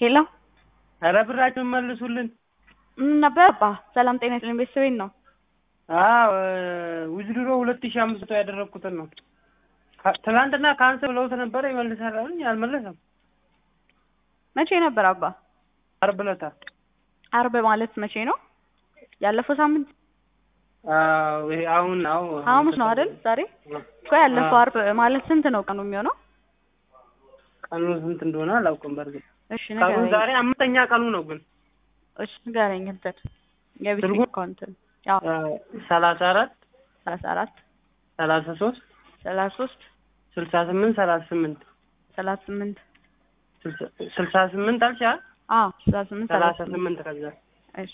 ሄሎ ኧረ ብራችሁን መልሱልን። ምን ነበር አባ? ሰላም ጤና ይስጥልኝ። ቤተሰቤን ነው። አዎ ውዝድሮ ሁለት ሺህ አምስት መቶ ያደረግኩትን ነው። ካ- ትናንትና ካንስል ብለውት ነበረ ይመልሳል አሉኝ። አልመለሰም። መቼ ነበር አባ? ዓርብ ዕለት አርብ ማለት መቼ ነው? ያለፈው ሳምንት አዎ፣ ይሄ አሁን አዎ ሐሙስ ነው አይደል? ዛሬ እኮ ያለፈው አርብ ማለት ስንት ነው ቀኑ የሚሆነው? ቀኑ ስንት እንደሆነ አላውቅም። በእርግጥ እሺ ቀኑ ንገረኝ። ዛሬ አምስተኛ ቀኑ ነው ግን እሺ ንገረኝ። እንትን የቤት ትርጉም? አካውንት ያው ሰላሳ አራት ሰላሳ አራት ሰላሳ ሶስት ሰላሳ ሶስት ስልሳ ስምንት ሰላሳ ስምንት ሰላሳ ስምንት ስልሳ ስምንት አልሽ አይደል? አዎ ሰላሳ ስምንት ሰላሳ ሰላሳ ስምንት ስምንት ከዛ እሺ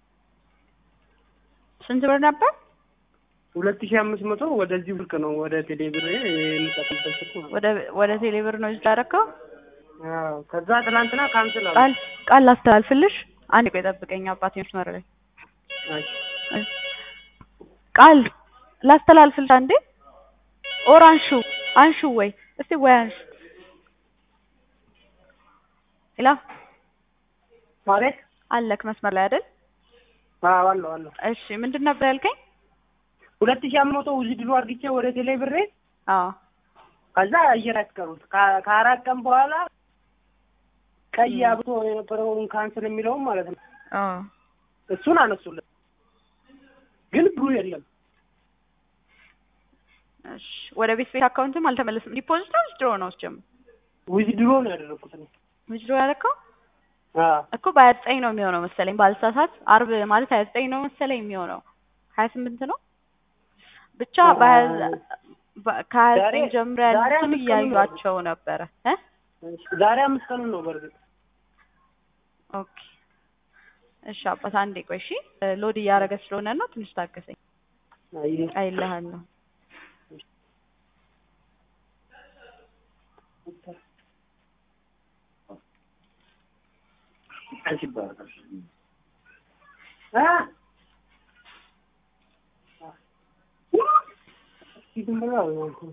ስንት ብር ነበር? ሁለት ሺህ አምስት መቶ ወደዚህ ብርቅ ነው ወደ ቴሌ ብር የሚጠቅምበት ስልክ ነው። ወደ ወደ ቴሌብር ነው ያደረከው? አዎ ከዛ ትናንትና ካንስል አሉ። ቃል ቃል ላስተላልፍልሽ። አንድ ቆይ ጠብቀኝ አባቴ መስመር ላይ እሺ። ቃል ላስተላልፍልሽ አንዴ። ኦር አንሹ አንሹ ወይ እስቲ ወይ አንሹ። ሄሎ ማለት አለክ መስመር ላይ አይደል? አዎ አለው አለው እሺ ምንድን ነበር ያልከኝ? ሁለት ሺህ አምስት መቶ ውዝድሮ አድርጌ ወደ ቴሌ ብሬ አዎ ከዛ አየር ያስቀሩት ከ- ከአራት ቀን በኋላ ቀይ አብቶ የነበረውን ካንስል የሚለውን ማለት ነው አዎ እሱን አነሱልን፣ ግን ብሩ የለም። እሺ ወደ ቤት ቤት አካውንትም አልተመለስም። ዲፖዚት ነው ዊዝድሮ ነው ስጀምር ውዝድሮ ነው ያደረኩት ነው። ዊዝድሮ ያደረከው አዎ እኮ በሀያ ዘጠኝ ነው የሚሆነው መሰለኝ ባልሳሳት። አርብ ማለት ሀያ ዘጠኝ ነው መሰለኝ የሚሆነው ሀያ ስምንት ነው ብቻ በሀያ በ- ከሀያ ዘጠኝ ዛሬ- ጀምሮ ዛሬ ያሉትን አምስት ቀኑ ነው። እያዩቸው ነበረ እ ዛሬ አምስት ቀኑ ነው በእርግጥ ኦኬ እሺ አባት አንዴ ቆይ እሺ ሎድ እያደረገ ስለሆነ ነው ትንሽ ታገሰኝ አይ አይልሃለሁ አ ዝም ብለው ነው።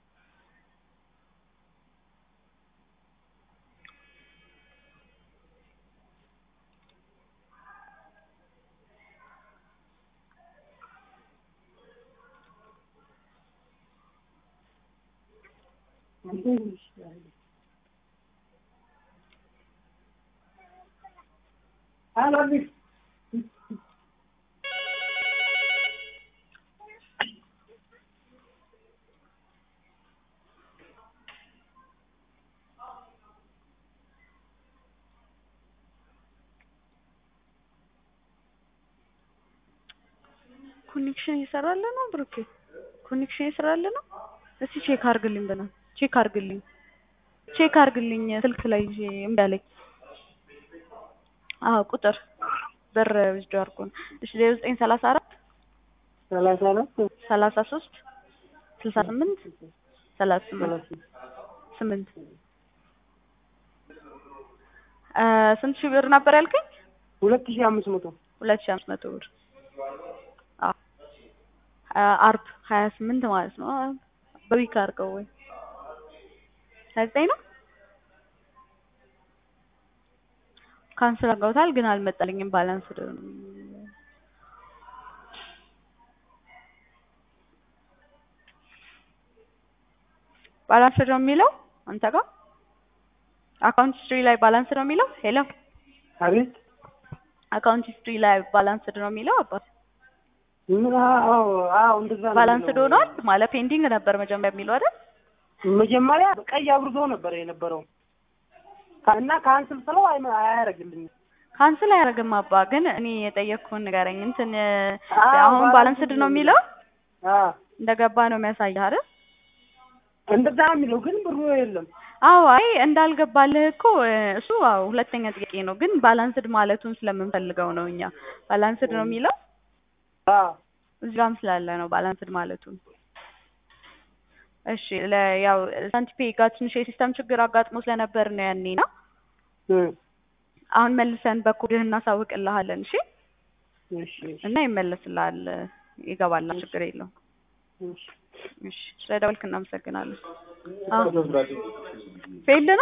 ኮኔክሽን እየሰራልህ ነው ብሩኬ ኮኔክሽን እየሰራልህ ነው እስቲ ቼክ አርግልኝ በና ቼክ አርግልኝ ቼክ አርግልኝ ስልክ ላይ ይዤ እምቢ አለኝ አዎ ቁጥር ብር ዊዝድሮ አድርጎ ነው እሺ ዜሮ ዘጠኝ ሰላሳ አራት ሰላሳ አራት ሰላሳ ሶስት ስልሳ ስምንት ሰላሳ ስምንት ሰላሳ ስምንት እ ስንት ሺህ ብር ነበር ያልከኝ? ሁለት ሺህ አምስት መቶ ሁለት ሺህ አምስት መቶ ብር አዎ አ- አርብ ሀያ ስምንት ማለት ነው። አ- በዊክ አድርገው ወይ ሀያ ዘጠኝ ነው ካንስል አድርገውታል፣ ግን አልመጣልኝም ባላንስ ባላንስ ነው የሚለው አንተ ጋር አካውንት ሂስትሪ ላይ ባላንስ ነው የሚለው። ሄሎ አቤት አካውንት ሂስትሪ ላይ ባላንስድ ነው የሚለው አባት ምን አዎ አዎ እንደዛ ነው ባላንስድ የሚለው። ሆኗል ማለት ፔንዲንግ ነበር መጀመሪያ የሚለው አይደል? መጀመሪያ ቀይ አብርቶ ነበር የነበረው እና ካንስል ስለው አይመ- አያደርግልኝም። ካንስል አያደርግም አባ። ግን እኔ የጠየቅኩህን ንገረኝ። እንትን አዎ፣ አሁን ባላንስድ ባላንስድ ነው ነው የሚለው አዎ እንደገባ ነው የሚያሳይህ አይደል? እንደዛ ነው የሚለው ግን ብሩ የለም። አዎ አይ እንዳልገባልህ እኮ እ፣ እሱ አዎ ሁለተኛ ጥያቄ ነው። ግን ባላንስድ ማለቱን ስለምንፈልገው ነው እኛ ባላንስድ ነው የሚለው አዎ እዚጋም ስላለ ነው ባላንስድ ማለቱን። እሺ ለ ያው ሳንቲፔ ጋር ትንሽ የሲስተም ችግር አጋጥሞ ስለነበር ነው ያኔ ና እም፣ አሁን መልሰን በኮድህ እናሳውቅልሃለን። እሺ እሺ እና ይመለስልሃል፣ ይገባል፣ ችግር የለውም። እሺ እሺ ስለደወልክ እናመሰግናለን። አዎ ፌልድ ነው